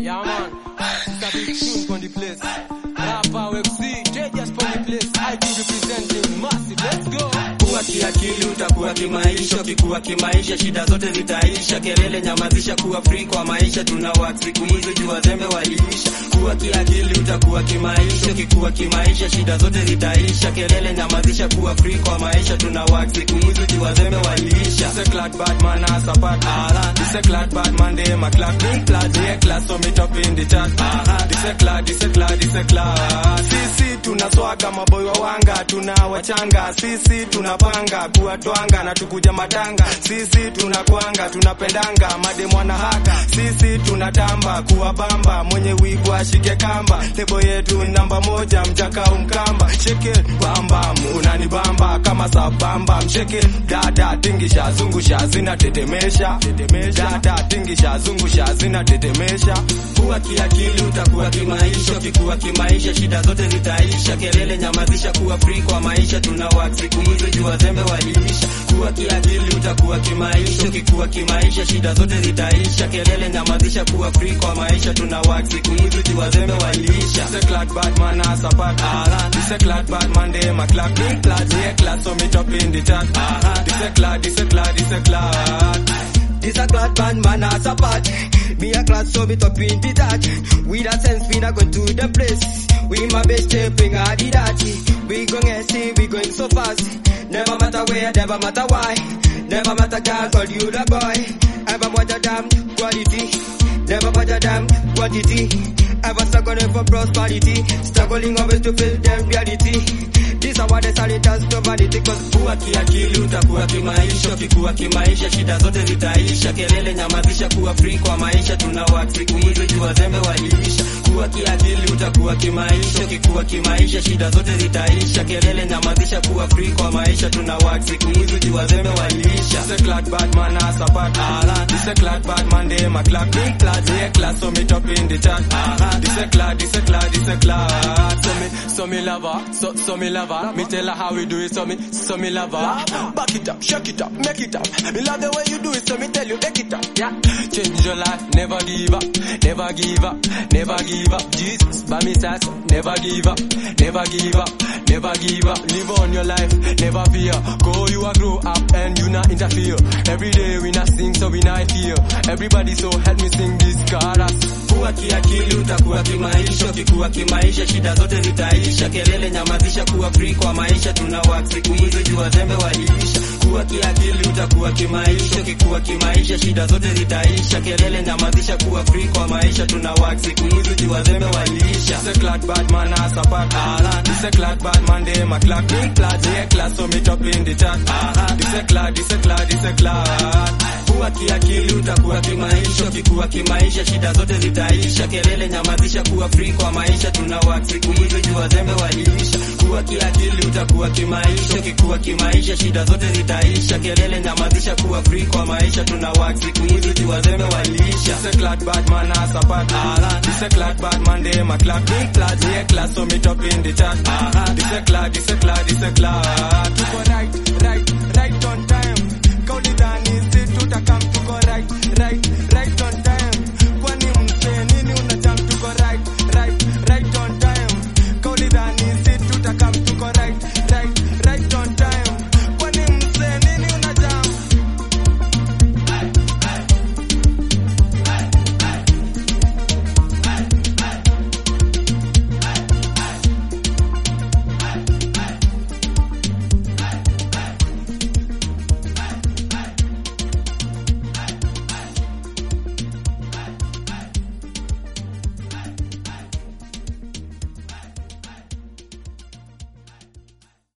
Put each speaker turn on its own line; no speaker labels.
Yeah, man. It's a big tune on the place. Rapper FC, JJ's on the place. I be representing massive. Let's go.
Kuwa kiakili utakuwa kimaisha, ukikuwa kimaisha shida zote zitaisha. Kelele nyamazisha, kuwa free kwa maisha, tuna work siku hizi juu wazembe waliisha. Kuwa kiakili utakuwa kimaisha, ukikuwa kimaisha shida zote zitaisha. Kelele nyamazisha, kuwa free kwa maisha, tuna work siku hizi juu wazembe waliisha.
This a clad bad man as a part.
Aha.
This a clad bad man, they my clad big clad. Yeah, class so meet up in the chat.
Aha.
This a clad, this a clad, this a clad. Sisi tunaswaga maboy wa wanga, tuna wachanga. Sisi tunapanga kuwatwanga na tukuja matanga. Sisi tunakwanga, tunapendanga mademu wanahaka. Sisi tunatamba kuwabamba, mwenye wigu ashike kamba. Lebo yetu namba moja, mjaka umkamba. Shake it, bamba, unanibamba kama sabamba. Msheke dada, tingisha, zungusha, zinatetemesha. Dada, tingisha, zungusha, zinatetemesha.
Kuwa kiakili utakuwa kimaisha, ukikuwa kimaisha shida zote zitaisha. Kelele nyamazisha, kuwa free kwa maisha, tuna work siku hizi juu wazembe waliisha. Kuwa kiakili utakuwa kimaisha, ukikuwa kimaisha shida zote zitaisha. Kelele nyamazisha, kuwa free kwa maisha, tuna work siku hizi juu wazembe waliisha.
This a clad bad man as a part.
Aha.
This a clad bad man, they my clad big clad. Yeah, clad so meet up in the chat.
Aha.
This a clad, this a clad, this a clad.
This a clad band man as a part. Me a clad so me top in the that. With a sense we not going to the place. We my best shaping all the that. We going see we going so fast. Never matter where, never matter why. Never matter girl, call you the boy. Ever watch a damn quality. Never watch a damn quantity. Ever struggling for prosperity. Struggling always to feel them reality. This a what they say it has to vanity cause
Kuwa kiakili utakuwa kimaisha, ukikuwa kimaisha shida zote zitaisha. Kelele nyamazisha, kuwa free kwa maisha, tuna work siku hizi juu wazembe waliisha. Kuwa kiakili utakuwa kimaisha, ukikuwa kimaisha shida zote zitaisha. Kelele nyamazisha, kuwa free kwa maisha, tuna work siku hizi juu wazembe waliisha.
This a clad bad man as a part.
Aha.
This a clad bad man, they my clad big clad. Yeah, clad so meet up in the chat.
Aha.
This a clad, this a clad, this a clad. So me, so me love her, so, so me love her. Me tell her how we do it, so me, so me love her. Back it up, shake it up, make it up. Me love the way you do it, so me tell you, make it up. Yeah. Change your life, never give up, never give up, never give up. Jesus, by me side, never give up, never give up, never give up. Live on your life, never fear. Go, you are grow up and you not interfere. Every day we not sing, so we not fear. Everybody, so help me sing this chorus.
Kuwa kiakili utakuwa kimaisha, ukikuwa kimaisha shida zote zitaisha. Kelele nyamazisha, kuwa free kwa maisha, tuna work siku hizi juu wazembe waliisha. Kuwa kiakili utakuwa kimaisha, ukikuwa kimaisha shida zote zitaisha. Kelele nyamazisha, kuwa free kwa maisha, tuna work siku hizi juu wazembe waliisha.
This a clad bad man as a part.
Aha.
This a clad bad man, they my clad big clad. Yeah, clad so meet up in the chat.
Aha.
This a clad, this a clad, this a clad.
Kuwa kiakili utakuwa kimaisha, ukikuwa kimaisha shida zote zitaisha. Kelele nyamazisha, kuwa free kwa maisha, tuna work siku hizi juu wazembe waliisha. Kuwa kiakili utakuwa kimaisha, ukikuwa kimaisha shida zote zitaisha. Kelele nyamazisha, kuwa free kwa maisha, tuna work siku hizi juu wazembe waliisha.
This a clad bad man as a part.
Aha.
This a clad bad man, they my clad big clad. Yeah, clad so meet up in the chat.
Aha.
This a clad, this a clad, this a clad. Tuko right, right, right on time. Kauli dhani si tutakam, tuko right, right, right